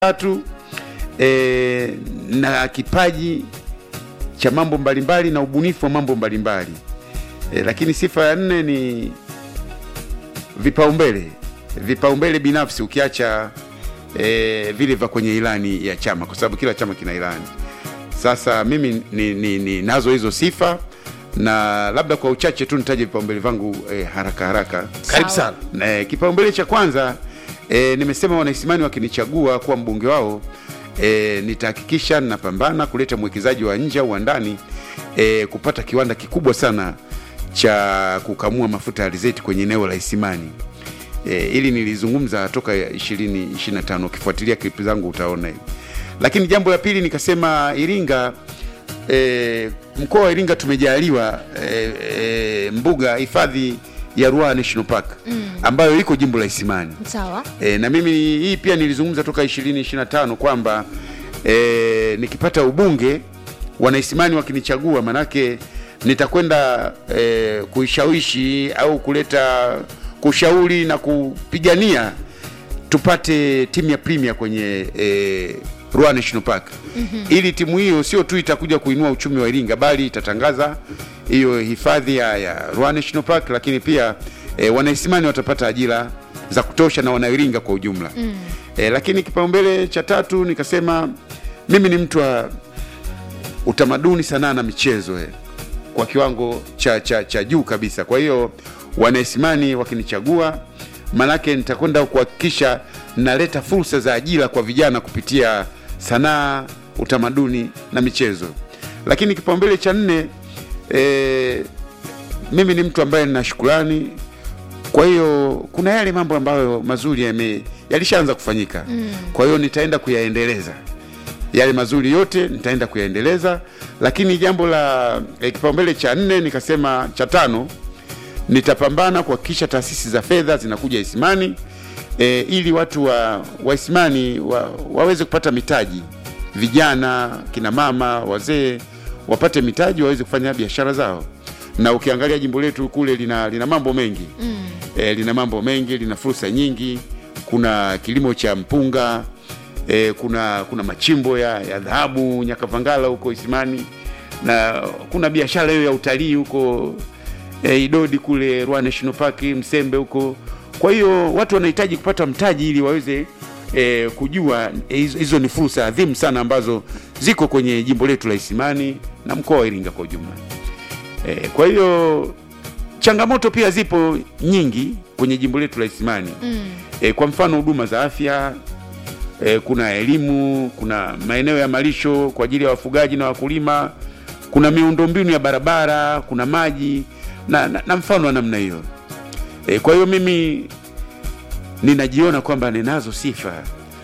tatu e, na kipaji cha mambo mbalimbali na ubunifu wa mambo mbalimbali e, lakini sifa ya nne ni vipaumbele vipaumbele binafsi ukiacha e, vile vya kwenye ilani ya chama kwa sababu kila chama kina ilani sasa mimi ni, ni, ni nazo hizo sifa na labda kwa uchache tu nitaje vipaumbele vangu e, haraka haraka Karibu sana. e, kipaumbele cha kwanza e, nimesema wanaisimani wakinichagua kuwa mbunge wao e, nitahakikisha napambana kuleta mwekezaji wa nje au wa ndani e, kupata kiwanda kikubwa sana cha kukamua mafuta ya alizeti kwenye eneo la Isimani. E, ili nilizungumza toka 2025 ukifuatilia clip zangu utaona hivi. Lakini jambo la pili nikasema Iringa e, mkoa wa Iringa tumejaliwa e, e, mbuga hifadhi ya Ruaha National Park mm. ambayo iko jimbo la Isimani. Sawa. E, na mimi hii pia nilizungumza toka 2025 kwamba e, nikipata ubunge wanaisimani wakinichagua, manake nitakwenda e, kuishawishi au kuleta kushauri na kupigania tupate timu ya Premier kwenye e, Ruaha National Park mm-hmm. ili timu hiyo sio tu itakuja kuinua uchumi wa Iringa bali itatangaza hiyo hifadhi ya, ya Ruaha National Park, lakini pia e, wanaisimani watapata ajira za kutosha na wanairinga kwa ujumla mm. e, lakini kipaumbele cha tatu nikasema mimi ni mtu wa utamaduni, sanaa na michezo eh, kwa kiwango cha, cha, cha juu kabisa. Kwa hiyo wanaisimani wakinichagua, manake nitakwenda kuhakikisha naleta fursa za ajira kwa vijana kupitia sanaa, utamaduni na michezo. Lakini kipaumbele cha nne e, mimi ni mtu ambaye nina shukrani kwa hiyo kuna yale mambo ambayo mazuri yame yalishaanza kufanyika mm. kwa hiyo nitaenda kuyaendeleza yale mazuri yote nitaenda kuyaendeleza lakini jambo la eh, kipaumbele cha nne nikasema cha tano nitapambana kuhakikisha taasisi za fedha zinakuja Isimani e, ili watu wa, wa Isimani wa, waweze kupata mitaji vijana kina mama wazee wapate mitaji waweze kufanya biashara zao na ukiangalia jimbo letu kule lina, lina mambo mengi mm. e, lina mambo mengi lina fursa nyingi kuna kilimo cha mpunga e, kuna kuna machimbo ya, ya dhahabu nyakavangala huko isimani na kuna biashara hiyo ya utalii huko e, idodi kule Ruaha National Park msembe huko kwa hiyo watu wanahitaji kupata mtaji ili waweze e, kujua eh, hizo hizo ni fursa adhimu sana ambazo ziko kwenye jimbo letu la isimani na mkoa wa iringa kwa ujumla E, kwa hiyo changamoto pia zipo nyingi kwenye jimbo letu la Isimani mm. E, kwa mfano huduma za afya e, kuna elimu, kuna maeneo ya malisho kwa ajili ya wafugaji na wakulima, kuna miundombinu ya barabara, kuna maji na, na, na mfano wa namna hiyo e, kwa hiyo mimi ninajiona kwamba ninazo sifa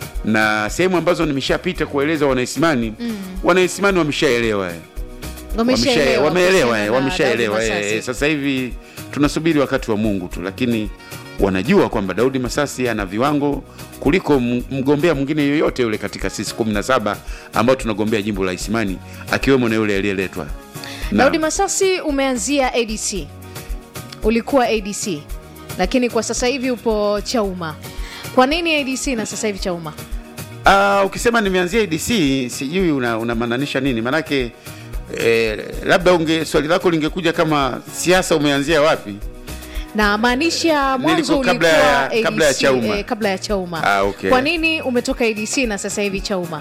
na sehemu ambazo nimeshapita kueleza wanaisimani mm. wanaisimani wameshaelewa eh. Wamesha- wameelewa eh, wameshaelewa eh, eh, sasa hivi tunasubiri wakati wa Mungu tu, lakini wanajua kwamba Daudi Masasi ana viwango kuliko m- mgombea mwingine yoyote yule katika sisi kumi na saba ambao tunagombea jimbo la Isimani akiwemo na yule aliyeletwa na- Daudi Masasi, umeanzia ADC, ulikuwa ADC, lakini kwa sasa hivi upo Chauma. Kwa nini ADC na sasa hivi Chauma? Ah, ukisema nimeanzia ADC sijui una- unamaanisha nini manake eh, labda unge swali lako lingekuja kama siasa umeanzia wapi na maanisha mwanzo Niliko kabla ulikuwa ya- ADC, kabla ya Chauma. eh, kabla ya Chauma. Ah, okay. Kwa nini umetoka ADC na sasa hivi Chauma?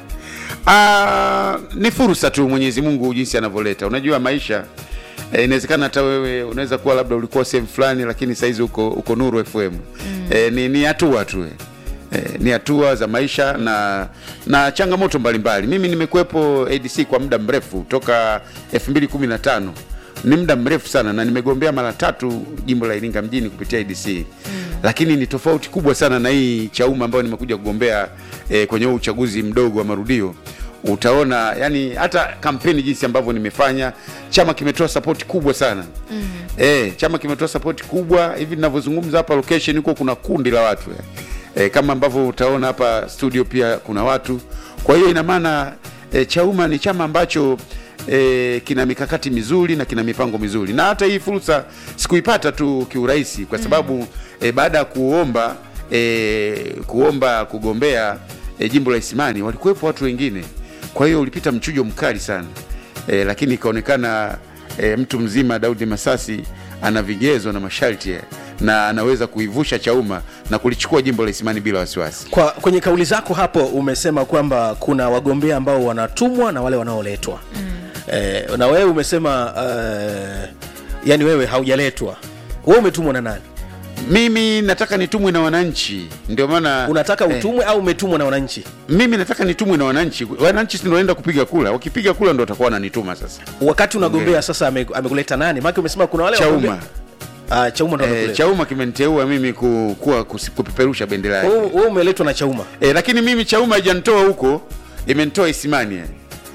Ah, ni fursa tu Mwenyezi Mungu jinsi anavyoleta. Unajua maisha eh, inawezekana hata wewe unaweza kuwa labda ulikuwa sehemu fulani, lakini saizi uko, uko Nuru FM mm. eh, ni ni hatua tu eh. Eh, ni hatua za maisha na na changamoto mbalimbali. Mimi nimekuwepo ADC kwa muda mrefu toka 2015 ni muda mrefu sana, na nimegombea mara tatu jimbo la Iringa mjini kupitia ADC mm. Lakini ni tofauti kubwa sana na hii Chauma ambayo nimekuja kugombea eh, kwenye huu uchaguzi mdogo wa marudio utaona yani hata kampeni jinsi ambavyo nimefanya chama kimetoa sapoti kubwa sana mm. e, chama kimetoa sapoti kubwa hivi ninavyozungumza hapa location huko kuna kundi la watu e, kama ambavyo utaona hapa studio pia kuna watu kwa hiyo ina maana e, chauma ni chama ambacho e, kina mikakati mizuri na kina mipango mizuri na hata hii fursa sikuipata tu kiurahisi kwa sababu mm. e, baada ya kuomba e, kuomba kugombea e, jimbo la Isimani walikuwepo watu wengine, kwa hiyo ulipita mchujo mkali sana e, lakini ikaonekana e, mtu mzima Daudi Masasi ana vigezo na masharti eh, na anaweza kuivusha Chauma na kulichukua jimbo la Isimani bila wasiwasi. Kwa kwenye kauli zako hapo umesema kwamba kuna wagombea ambao wanatumwa na wale wanaoletwa mm. eh, na wewe umesema uh, yani wewe haujaletwa, wewe umetumwa na nani? Mimi nataka nitumwe na wananchi, ndio maana Unataka eh, utumwe au umetumwa na wananchi? mimi nataka nitumwe na wananchi. Wananchi si ndio wanaenda kupiga kula, wakipiga kula ndio watakuwa wananituma sasa. Wakati unagombea sasa, ame- amekuleta nani? Maana umesema kuna wale Chauma wagombea- Ah, Chauma ndo eh, amekuleta. Chauma kimeniteua mimi ku, kuwa kusi- kupeperusha bendera yake. Wewe wewe umeletwa na Chauma. E, lakini mimi Chauma haijanitoa huko, imenitoa Isimani yani.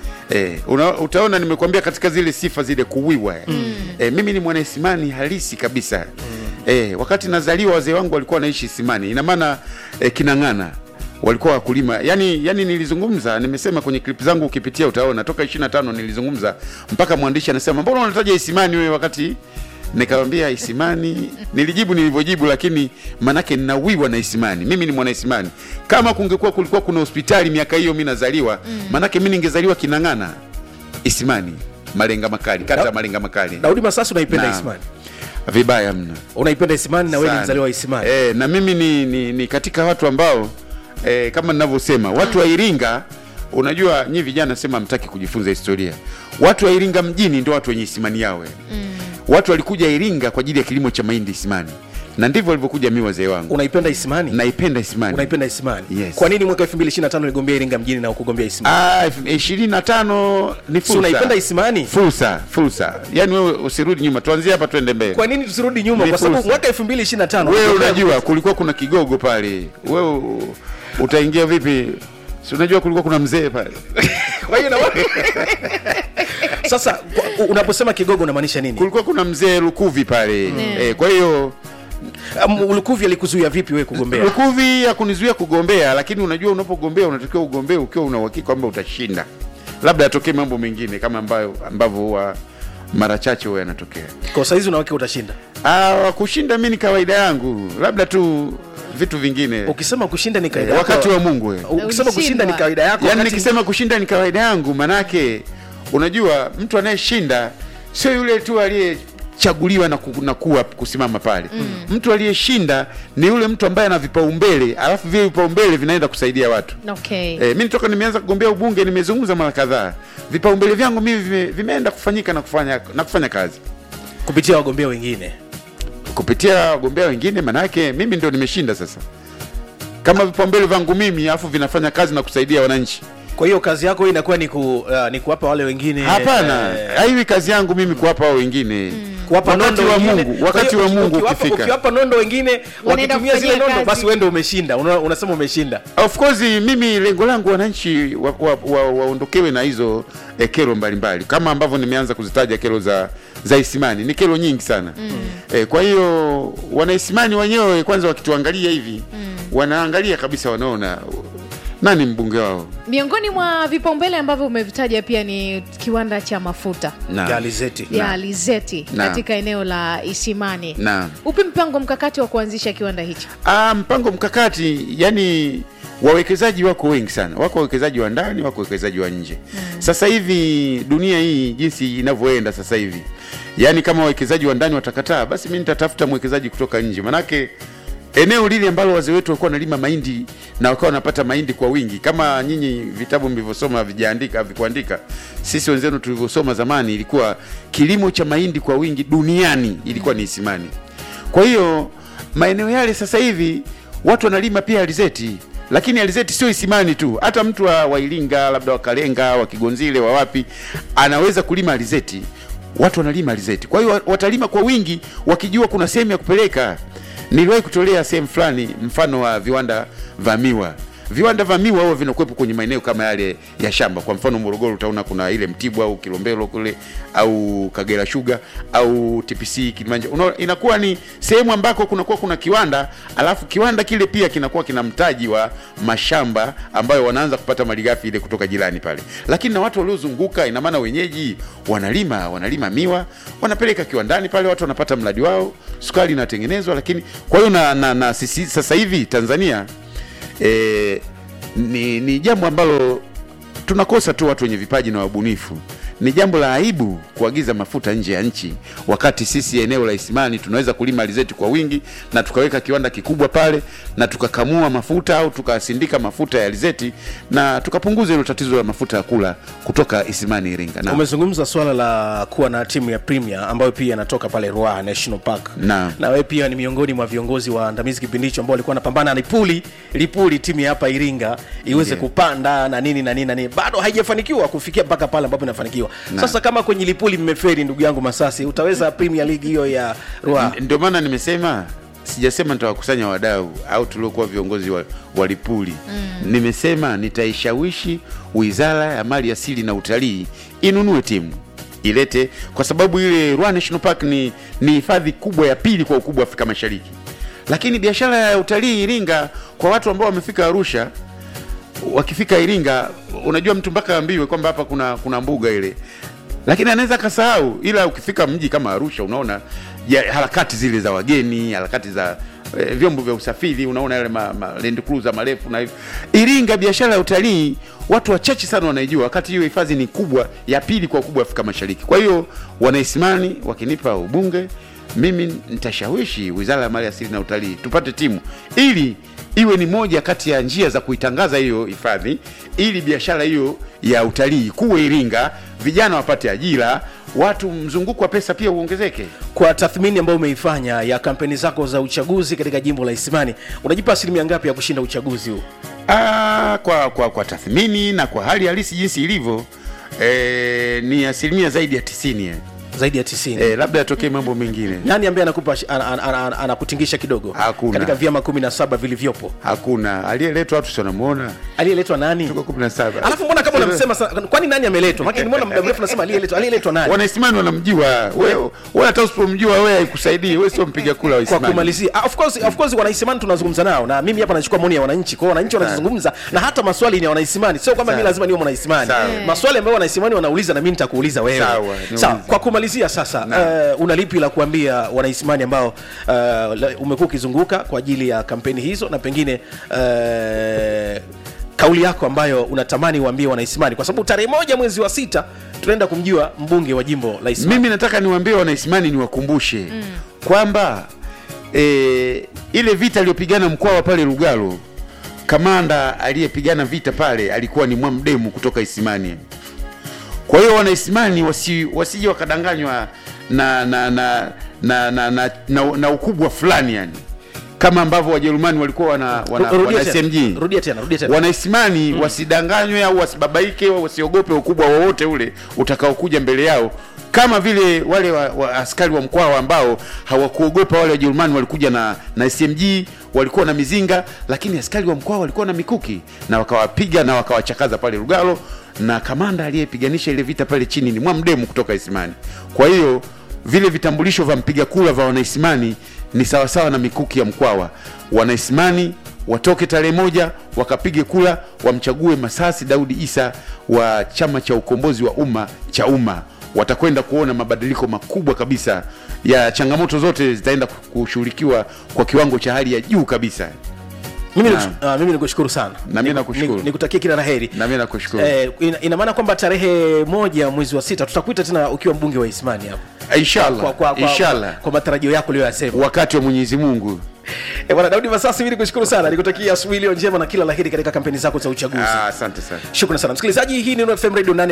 E, una, utaona nimekwambia katika zile sifa zile kuwiwa mm. E, mimi ni mwana Isimani halisi kabisa mm. E, wakati nazaliwa wazee wangu walikuwa wanaishi Isimani, ina maana e, Kinang'ana walikuwa wakulima yani, yani nilizungumza nimesema kwenye clip zangu ukipitia utaona toka 25 nilizungumza mpaka mwandishi anasema mbona unataja Isimani wewe wakati nikamwambia Isimani, nilijibu nilivyojibu, lakini manake ninawiwa na Isimani. Mimi ni mwana Isimani. Kama kungekuwa kulikuwa kuna hospitali miaka hiyo mimi nazaliwa, manake mimi ningezaliwa Kinang'ana, Isimani, Malenga Makali, kata ya Da- Malenga Makali. Daudi Masasi unaipenda Naam. Isimani. Vibaya mno. Unaipenda Isimani na wewe ni Sana. mzaliwa wa Isimani. Eh, na mimi ni, ni, ni katika watu ambao eh, kama ninavyosema watu wa Iringa, unajua nyi vijana sema mtaki kujifunza historia. Watu wa Iringa mjini ndio watu wenye Isimani yawe mm. Watu walikuja Iringa kwa ajili ya kilimo cha mahindi Isimani, na ndivyo walivyokuja mi wazee wangu. Unaipenda Isimani? Naipenda Isimani. Unaipenda Isimani? Yes. Kwa nini mwaka 2025 uligombea Iringa mjini na ukugombea Isimani? Ah, ishirini na tano ni Si fursa. unaipenda Isimani? Fursa, fursa. Yaani wewe usirudi nyuma, tuanzie hapa tuende mbele. Kwa nini tusirudi nyuma? Ni Kwa sababu fursa. mwaka 2025 Wewe uligombea- unajua kulikuwa kuna kigogo pale, wewe u- utaingia vipi? Si unajua kulikuwa kuna mzee pale Kwa hiyo na Sasa kwa- unaposema kigogo unamaanisha nini? kulikuwa kuna mzee Lukuvi pale eh, kwa hiyo Um, Lukuvi alikuzuia vipi wewe kugombea? Lukuvi hakunizuia kugombea, lakini unajua unapogombea unatakiwa ugombee ukiwa una uhakika kwamba utashinda, labda yatokee mambo mengine kama ambayo ambavyo huwa mara chache huwa yanatokea. Kwa saizi unawake utashinda. Ah, kushinda mi ni kawaida yangu, labda tu vitu vingine Ukisema kushinda ni kawaida eh, yako. wakati wa Mungu eh. Ukisema kushinda ni kawaida yako. Yaani wakati- nikisema kushinda ni kawaida yangu, manake unajua mtu anayeshinda sio yule tu aliyechaguliwa na, ku, na kuwa kusimama pale mm. Mtu aliyeshinda ni yule mtu ambaye ana vipaumbele, alafu vile vipaumbele vinaenda kusaidia watu Okay. E, mi toka nimeanza kugombea ubunge nimezungumza mara kadhaa, vipaumbele vyangu mimi vime, vimeenda kufanyika na kufanya, na kufanya kazi kupitia wagombea wengine. kupitia wagombea wengine, manake mimi ndio nimeshinda sasa, kama vipaumbele vyangu mimi alafu vinafanya kazi na kusaidia wananchi. Kwa hiyo kazi yako hii inakuwa ni, ku, uh, ni kuwapa wale wengine Hapana, eh, haiwi kazi yangu mimi kuwapa hao wengine kuwapa wakati nondo wa wengine. Mungu, Kwa wakati hiyo wa uki- Mungu ukiwapa- ukifika. ukiwapa nondo wengine Wanaenda wakitumia zile kufanyia nondo, kazi. basi wewe ndio umeshinda. Una, unasema umeshinda. Of course mimi lengo langu wananchi waondokewe wa, wa, waondokewe na hizo eh, kero mbalimbali kama ambavyo nimeanza kuzitaja kero za za Isimani ni kero nyingi sana mm. eh, kwa hiyo wanaisimani wenyewe kwanza wakituangalia hivi mm. wanaangalia kabisa wanaona nani mbunge wao Miongoni mwa vipaumbele ambavyo umevitaja pia ni kiwanda cha mafuta na, Ya alizeti. ya Na. alizeti Na. katika eneo la Isimani. na. Upi mpango mkakati wa kuanzisha kiwanda hicho? Ah, mpango mkakati yani wawekezaji wako wengi sana, wako wawekezaji wa ndani, wako wawekezaji wa nje mm. Sasa hivi dunia hii jinsi inavyoenda sasa hivi, yani kama wawekezaji wa ndani watakataa, basi mi nitatafuta mwekezaji kutoka nje, manake eneo lile ambalo wazee wetu walikuwa wanalima mahindi na wakawa wanapata mahindi kwa wingi, kama nyinyi vitabu mlivyosoma havijaandika havikuandika, sisi wenzenu tulivyosoma zamani, ilikuwa kilimo cha mahindi kwa wingi duniani ilikuwa ni Isimani. Kwa hiyo maeneo yale sasa hivi watu wanalima pia alizeti, lakini alizeti sio Isimani tu, hata mtu wa, wa Iringa labda wa Kalenga wa Kigonzile wa wapi anaweza kulima alizeti. Watu wanalima alizeti, kwa hiyo watalima kwa wingi wakijua kuna sehemu ya kupeleka. Niliwahi kutolea sehemu fulani mfano wa viwanda vya miwa viwanda vya miwa huwa vinakuwepo kwenye maeneo kama yale ya shamba. Kwa mfano Morogoro utaona kuna ile Mtibwa au Kilombero kule au Kagera Sugar au TPC Kilimanjaro. Unaona, inakuwa ni sehemu ambako kunakuwa kuna kiwanda, alafu kiwanda kile pia kinakuwa kina mtaji wa mashamba ambayo wanaanza kupata malighafi ile kutoka jirani pale, lakini na watu waliozunguka, ina maana wenyeji wanalima wanalima miwa wanapeleka kiwandani pale, watu wanapata mradi wao, sukari inatengenezwa. Lakini kwa hiyo na, na, na sisi sasa hivi Tanzania e, ni, ni jambo ambalo tunakosa tu watu wenye vipaji na wabunifu. Ni jambo la aibu kuagiza mafuta nje ya nchi, wakati sisi eneo la Isimani tunaweza kulima alizeti kwa wingi na tukaweka kiwanda kikubwa pale na tukakamua mafuta au tukasindika mafuta ya alizeti na tukapunguza hilo tatizo la mafuta ya kula kutoka Isimani Iringa. Na, umezungumza swala la kuwa na timu ya premier ambayo pia inatoka pale Ruaha National Park Naam. na wewe pia ni miongoni mwa viongozi waandamizi kipindi hicho ambao walikuwa wanapambana na Lipuli Lipuli timu ya hapa Iringa iweze Ndiyo. kupanda na nini na nini na nini bado haijafanikiwa kufikia mpaka pale ambapo inafanikiwa Na. sasa kama kwenye Lipuli mmeferi ndugu yangu Masasi utaweza Premier League hiyo ya Ruaha ndio maana nimesema sijasema nitawakusanya wadau au tuliokuwa viongozi wa, wa Lipuli mm. Nimesema nitaishawishi Wizara ya Mali Asili na Utalii inunue timu ilete, kwa sababu ile Ruaha National Park ni ni hifadhi kubwa ya pili kwa ukubwa Afrika Mashariki, lakini biashara ya utalii Iringa kwa watu ambao wamefika Arusha wakifika Iringa, unajua mtu mpaka ambiwe kwamba hapa kuna kuna mbuga ile, lakini anaweza akasahau. Ila ukifika mji kama Arusha, unaona ya, harakati zile za wageni, harakati za eh, vyombo vya usafiri, unaona yale ma, ma, Land Cruiser marefu na hivyo. Iringa, biashara ya utalii watu wachache sana wanaijua, wakati hiyo hifadhi ni kubwa ya pili kwa ukubwa Afrika Mashariki. Kwa hiyo wanaisimani wakinipa ubunge mimi nitashawishi Wizara ya Mali Asili na Utalii tupate timu ili iwe ni moja kati ya njia za kuitangaza hiyo hifadhi, ili biashara hiyo ya utalii kuwe Iringa, vijana wapate ajira, watu, mzunguko wa pesa pia uongezeke. kwa tathmini ambayo umeifanya ya kampeni zako za uchaguzi katika jimbo la Isimani unajipa asilimia ngapi ya kushinda uchaguzi huu Ah, kwa, kwa, kwa tathmini na kwa hali halisi jinsi ilivyo eh, ni asilimia zaidi ya tisini eh. zaidi ya 90 Eh, labda yatokee mambo mengine nani ambaye anakupa an, an, an, an, anakutingisha kidogo Hakuna. katika vyama 17 vilivyopo hakuna aliyeletwa, watu si wanamuona aliyeletwa nani tuko kumi na saba alafu mbona kama unamsema sana- kwani nani ameletwa maana nimeona muda mrefu nasema aliyeletwa aliyeletwa nani wanaisimani wanamjua wewe, wewe hata usipomjua wewe haikusaidii, wewe sio mpiga kula wa kwa Isimani. kumalizia ah, of course of course wanaisimani tunazungumza nao na mimi hapa nachukua maoni ya wananchi kwa hiyo wananchi wanazungumza na hata maswali ni ya wanaisimani sio kwamba mimi Sawa. lazima niwe mwanaismani Sawa. maswali ambayo wanaisimani wanauliza na mimi nitakuuliza wewe Sawa, niulize. sawa kwa kumalizia sasa uh, una lipi la kuambia wanaisimani ambao uh, la- umekuwa ukizunguka kwa ajili ya kampeni hizo na pengine uh, kauli yako ambayo unatamani uambie wanaisimani kwa sababu tarehe moja mwezi wa sita tunaenda kumjua mbunge wa jimbo la Isimani mimi nataka niwaambie wanaisimani niwakumbushe kwamba e, ile vita aliyopigana Mkwawa pale Lugalo, kamanda aliyepigana vita pale alikuwa ni Mwamdemu kutoka Isimani. Kwa hiyo wanaisimani wasi, wasije wakadanganywa na na na na, na, na, na, na ukubwa fulani yani kama ambavyo Wajerumani walikuwa wana, wana, Rudia wana tena, SMG rudia tena rudia tena wanaisimani wasidanganywe au wasibabaike au wasiogope ukubwa wowote ule utakaokuja mbele yao kama vile wale wa, wa askari wa Mkwawa ambao hawakuogopa wale Wajerumani walikuja na, na SMG walikuwa na mizinga, lakini askari wa Mkwawa walikuwa na mikuki na wakawapiga na wakawachakaza pale Lugalo, na kamanda aliyepiganisha ile vita pale chini ni Mwamdemu kutoka Isimani. Kwa hiyo vile vitambulisho vya mpiga kura vya wanaisimani ni sawasawa na mikuki ya Mkwawa. Wanaisimani watoke tarehe moja wakapige kura wamchague Masasi Daudi Isa wa chama cha ukombozi wa umma cha umma. Watakwenda kuona mabadiliko makubwa kabisa ya changamoto zote zitaenda kushughulikiwa kwa kiwango cha hali ya juu kabisa. mimi Naam. niku- ah, mimi nikushukuru sana Na mimi Niku- nakushukuru. niku- nikutakie kila la heri Na mimi nakushukuru. Eh, ina, ina maana kwamba tarehe moja mwezi wa sita tutakuita tena ukiwa mbunge wa Isimani hapo Inshallah, kwa, kwa, kwa, inshallah, kwa matarajio yako uliyoyasema. wakati wa Mwenyezi Mungu. Eh, Bwana Daudi Masasi, mimi nikushukuru sana, nikutakia asubuhi iliyo njema na kila laheri katika kampeni zako za uchaguzi. Ah, Asante sana. Shukrani sana msikilizaji, hii ni Nuru FM Radio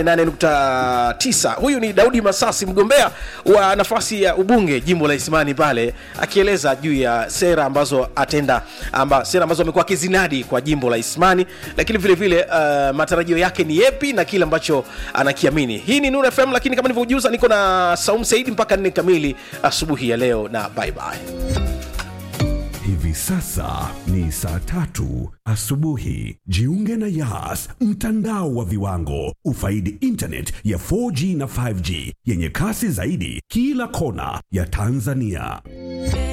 88.9. Huyu ni Daudi Masasi, mgombea wa nafasi ya ubunge jimbo la Isimani pale, akieleza juu ya sera ambazo atenda amba, sera ambazo amekuwa akizinadi kwa jimbo la Isimani, lakini vile vile uh, matarajio yake ni yepi na kile ambacho anakiamini. Hii ni Nuru FM, lakini kama nilivyojuza, niko na Saum Saidi mpaka nne kamili asubuhi ya leo, na bye bye. Hivi sasa ni saa tatu asubuhi. Jiunge na Yas, mtandao wa viwango. Ufaidi internet ya 4G na 5G yenye kasi zaidi kila kona ya Tanzania.